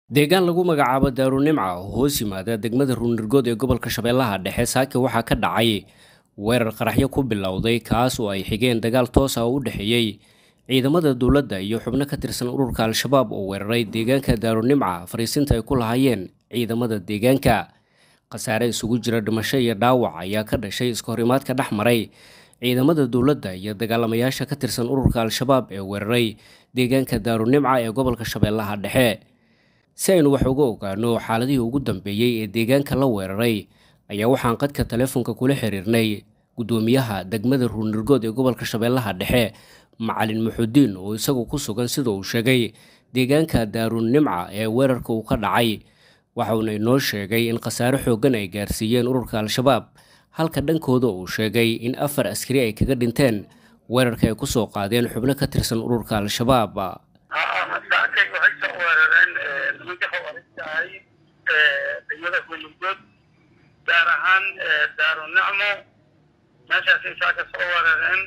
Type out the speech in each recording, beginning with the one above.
deegaan lagu magacaabo daarunimca oo hoos yimaada degmada ruunirgood ee gobolka shabeellaha dhexe saake waxaa ka dhacay weerar qaraxyo ku bilowday kaas oo ay xigeen dagaal toos ah oo u dhexeeyey ciidamada dowladda iyo xubno ka tirsan ururka al-shabaab oo weeraray deegaanka daarunimca fariisinta ay ku lahaayeen ciidamada deegaanka khasaare isugu jira dhimasho iyo dhaawac ayaa ka dhashay iska horimaadka dhex maray ciidamada dowladda iyo dagaalamayaasha ka tirsan ururka al-shabaab ee weeraray deegaanka daarunimca ee gobolka shabeellaha dhexe si aynu wax uga ogaano xaaladihii ugu dambeeyey ee deegaanka la weeraray ayaa waxaan qadka taleefonka kula xiriirnay guddoomiyaha degmada ruunirgood ee gobolka shabeellaha dhexe macalin muxudiin oo isagu ku sugan sida uu sheegay deegaanka daarunimca ee weerarka uu ka dhacay waxauna inoo sheegay in khasaare xooggan ay gaarsiiyeen ururka al-shabaab halka dhankooda uu sheegay in afar askari ay kaga dhinteen weerarka ay kusoo qaadeen xubno ka tirsan ururka al-shabaab saakay waxay soo weerareen nimanka xawaaristahay degmada ruunirgood gaar ahaan daarunacmo meeshaasay saaka soo weerareen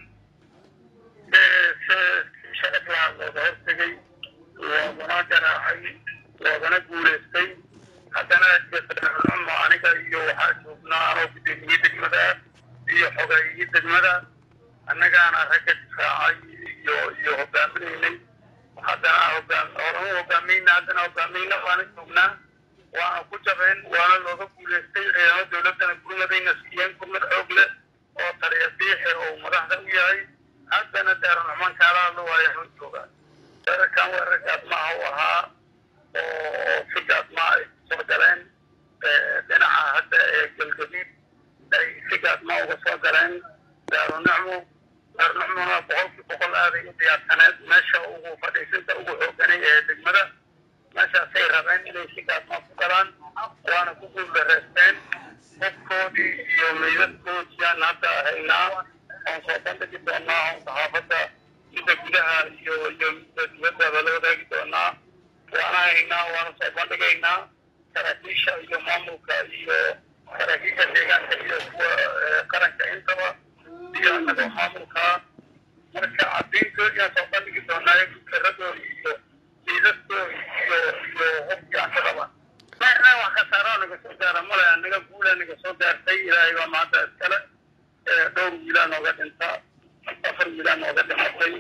sharaf lahaa looga hortegay loogana garaacay loogana guulaystay haddana daarunacmo aniga iyo waxaa joognaa anoo gudoomiyey degmada iyo xogeeyey degmada annagaana ragga difaacay iyo iyo hogaaminaynay haddana hogaam horanu hogaamayna haddana hogaamayna waana joognaa waana ku jabeen waana looga guulaystay ciidamada dowladdana gurmadayna siiyeen gurmad xoog leh oo taliya biixe oo madaxda u yahay haddana daarunaxmaan kaala hadlo waayo xun joogaa weerarkan weerar gaadmaha u ahaa oo si gaadmaa ay kusoo galeen dhinaca hadda ee galgaduud ay si gaadmaa uga soo galeen daarunacmo daarunacmona boqolkii boqol aaday u diyaarsaneed meesha ugu fadhiisinta ugu xooganay ee degmada meeshaasay rabeen inay si gaadmaa ku galaan waana ku guuldareysteen qofkoodii iyo meydadkoodiyaan hadda haynaa oon soo bandhigi doonaa oon saxaafadda midda gudaha iyo iyo midda dibaddaba la wadaagi doonaa waana haynaa waana soo bandhigaynaa saraakiisha iyo maamulka iyo saraakiisha deegaanka iyo kuwa qaranka intaba iyo annagoo maamulkaa marka caddayntoodiyaan soo bandhigi doonaa fikiradooda iyo liidadooda iyo iyo hubkaansadaba maana wax khasaaro naga soo gaara male annaga guulaa naga soo gaartay ilaahay baa maanta iskale dhowr wiilaa nooga dhinta afar wiilaa nooga dhimatay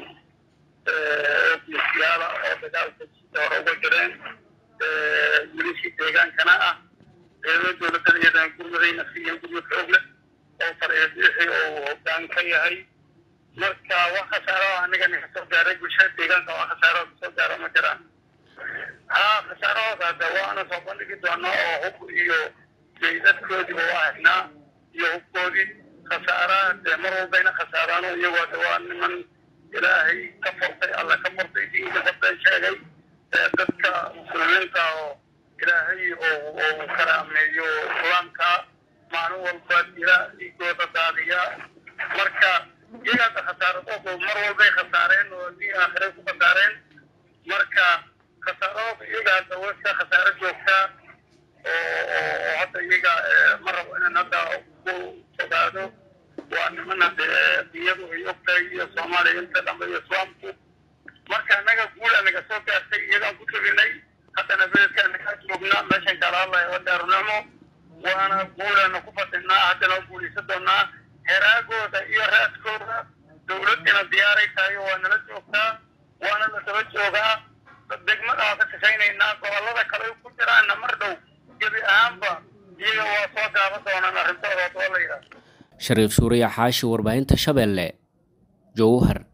ofiisyaala oo dagaalka sida hore uga jireen wilishii deegaankana ah ciidamada dowladdan iyadana gurmadayna siiyeen gurmad xoog leh oo taliya biixi oo hoggaan ka yahay marka wax khasaaro aniga naga soo gaaray bulshada deegaanka wax khasaaro kasoo gaaro ma jiraan haa khasaarahooda hadda waana soo bandhigi doonaa oo hub iyo meydadkoodiiba waa haynaa iyo hubkoodii khasaaraha dee mar walbayna khasaaraano iyagoo hadda waa niman ilaahay ka furtay alla ka furtay diinka dabeen sheegay dadka muslimiinta oo ilaahay oo oo karaameeyo islaamka maalin walba dila dhiigooda daadiya marka iyagaada khasaaradoodu mar walbay khasaareen oo adii aakhire ku khasaareen marka khasaaradooda iyagaada wayska khasaaro joogtaa oo oo hadda iyaga ma rabo inaan hadda ku fogaado waa niman hadde iyadu ay ogtahay iyo soomaaliya inta dhambe iyo islaamku marka annaga guul anaga soo gaartay iyagaan ku teginay haddana beledka anagaa joognaa meeshan kala hadlaya waa daarunacmo waana guulana ku fadhinaa haddana guulaysan doonaa heraagooda iyo raaskooda dowladdina diyaaray tahay waa nala joogtaa waana la daba joogaa degmada waa ka shaqaynaynaa gobollada kale ku jiraana mar dhow gebi ahaanba iyaga waa soo gaaban doonaan arrintooda waa la yidhaahdo shariif suuriya xaashi warbaahinta shabeelle jowhar